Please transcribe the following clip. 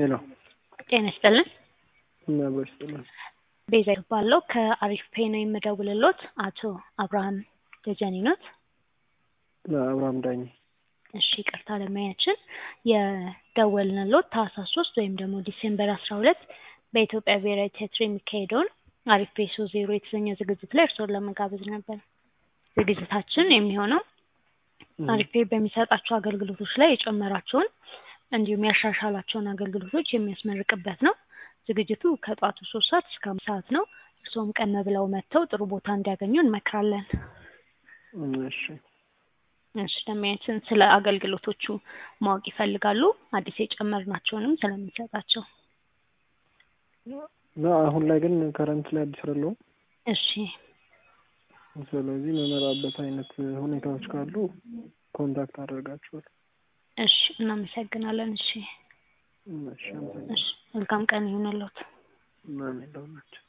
ሄሎ ጤና ይስጥልን። ነበር ይስጥልን። ቤዛ ይባለው ከአሪፍ ፔ ነው የምደውልሎት። አቶ አብርሃም ደጀኔ ኖት? አብርሃም ዳኝ እሺ ይቅርታ ለማያችን የደወልንሎት ታህሳስ ሶስት ወይም ደግሞ ዲሴምበር አስራ ሁለት በኢትዮጵያ ብሔራዊ ቲያትር የሚካሄደውን አሪፍ ፔሶ ዜሮ የተሰኘ ዝግጅት ላይ እርስዎን ለመጋበዝ ነበር። ዝግጅታችን የሚሆነው አሪፍ ፔ በሚሰጣቸው አገልግሎቶች ላይ የጨመራቸውን እንዲሁም ያሻሻላቸውን አገልግሎቶች የሚያስመርቅበት ነው። ዝግጅቱ ከጠዋቱ ሶስት ሰዓት እስከ አምስት ሰዓት ነው። እርስዎም ቀን ብለው መጥተው ጥሩ ቦታ እንዲያገኙ እንመክራለን። እሺ እሺ ደንበኛችን ስለ አገልግሎቶቹ ማወቅ ይፈልጋሉ? አዲስ የጨመርናቸውንም ስለምንሰጣቸው። እና አሁን ላይ ግን ከረንት ላይ አዲስ አይደለሁም። እሺ ስለዚህ መመራበት አይነት ሁኔታዎች ካሉ ኮንታክት አደርጋችኋል። እሺ እናመሰግናለን። እሺ እሺ አመሰግናለሁ። እሺ መልካም ቀን ይሁንልዎት። ምናምን የለውም ናቸው